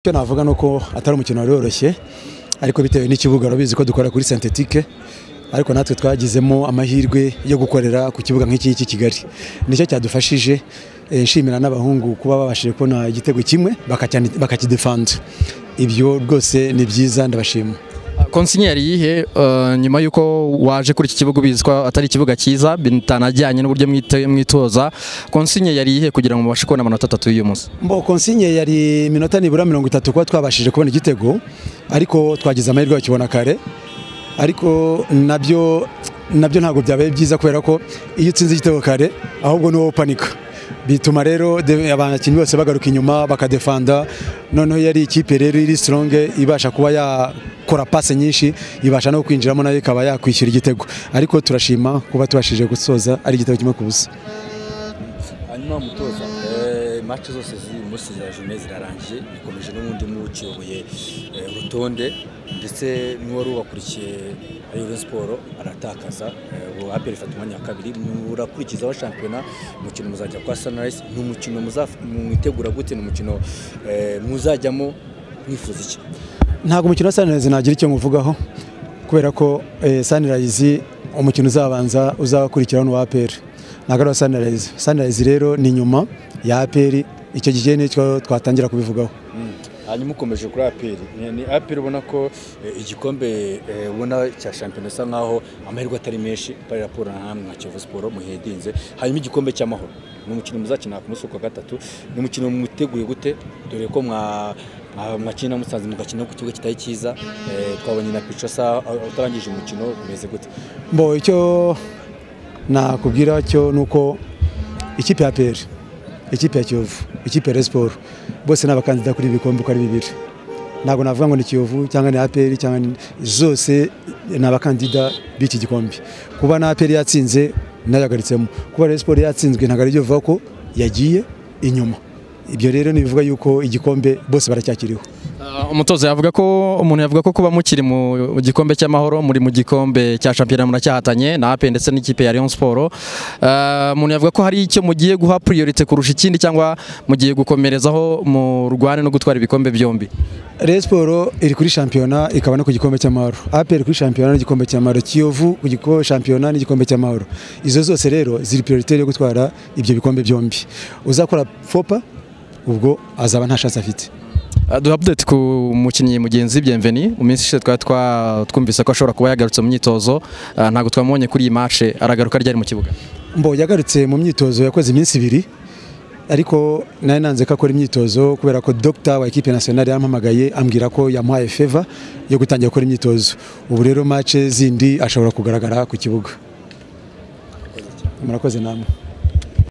icyo navuga ni uko atari umukino wari woroshye ariko bitewe n'ikibuga urabizi ko dukora kuri sentetike ariko natwe twagizemo amahirwe yo gukorera ku kibuga nk'iki cy'i Kigali nicyo cyadufashije eh, nshimira n'abahungu kuba babashije kubona igitego kimwe bakacyani- bakakidefanda ibyo rwose ni byiza ndabashima konsinye yari iyihe eh, nyuma y'uko waje kuri iki kibuga ubizi ko atari ikibuga cyiza bitanajyanye n'uburyo mwite- mwitoza konsinye yari iyihe kugira ngo mubashe kubona amanota atatu y'uyu munsi mbo konsinye yari iminota nibura mirongo itatu kuba twabashije kubona igitego ariko twagize amahirwe yo kukibona kare ariko nabyo nabyo ntabwo byabaye byiza kubera ko iyo utsinze igitego kare ahubwo ni wowe upanika bituma rero de- abakinnyi bose bagaruka inyuma bakadefanda noneho yari ikipe rero iri sironge ibasha kuba yakora pase nyinshi ibasha no kwinjiramo nayo ikaba yakwishyura igitego ariko turashima kuba tubashije gusoza ari igitego kimwe ku busa hanyuma mutoza eh, match zose ziri muri za journée zirarangiye bikomeje n'ubundi mukiyoboye eh, urutonde ndetse n'uwari ubakurikiye ari Rayon Sport aratakaza eh, ubu APR ifata umwanya wa kabiri murakurikiza wa shampiyona umukino muzajya kwa Sunrise ni umukino muzaf- mwitegura gute ni umukino eh, muzajyamo mwifuza iki ntabwo umukino wa Sunrise nagira icyo nkuvugaho kubera ko eh, Sunrise umukino uzabanza uzakurikiraho ni uwa APR ntabwo ari uwa Sunrise Sunrise rero ni nyuma ya APR icyo gihe nicyo twatangira kubivugaho Mm. hanyuma ukomeje kuri aperi Ni- ni aperi ubona ko eh, igikombe eh, ubona cya shampiyona isa nkaho amahirwe atari menshi pari raporo na hamwe nka kiyovu siporo muhedinze hanyuma igikombe cy'amahoro ni umukino muzakina ku munsi wa gatatu ni umukino mwiteguye gute dore ko mwa mwa- mwakina musanze mugakina ku kibuga kitari cyiza Eh, twabonye na pico sa utarangije umukino bimeze gute mbo icyo nakubwira cyo ni uko ikipe ya APR ikipe ya Kiyovu ikipe ya Rayon Sport bose ni abakandida kuri ibi bikombe uko ari bibiri ntabwo navuga ngo ni Kiyovu cyangwa ni APR cyangwa ni zose ni abakandida b'iki gikombe kuba na APR yatsinze nayagaritsemo kuba Rayon Sport yatsinzwe ntabwo ari byo bivuga ko yagiye inyuma ibyo rero nibivuga yuko igikombe bose baracyakiriho Eh, umutoza yavuga ko umuntu yavuga ko kuba mukiri mu gikombe cy'amahoro muri mu gikombe cya shampiyona muracyahatanye na ape ndetse n'ikipe ya Rayon Sport Eh, umuntu yavuga ko hari icyo mugiye guha priorite kurusha ikindi cyangwa mugiye gukomerezaho mu rwane no gutwara ibikombe byombi Rayon Sport iri kuri shampiyona ikaba no ku gikombe cy'amahoro APR kuri shampiyona n'igikombe cy'amahoro Kiyovu ku gikombe shampiyona n'igikombe cy'amahoro izo zose rero ziri priorite yo gutwara ibyo bikombe byombi uzakora fopa ubwo azaba nta chance afite Uh, duha update ku mukinnyi mugenzi Bienveni mu minsi ishize twari twa- twumvise ko ashobora kuba yagarutse mu myitozo uh, ntabwo twamubonye kuri iyi match aragaruka ryari mu kibuga mbo yagarutse mu myitozo yakoze iminsi ibiri ariko nari nanze ko akora imyitozo kubera ko dogita wa ekipe nasiyonari yampamagaye ambwira ko yamuhaye feva yo gutangira gukora imyitozo ubu rero mace zindi ashobora kugaragara ku kibuga murakoze namwe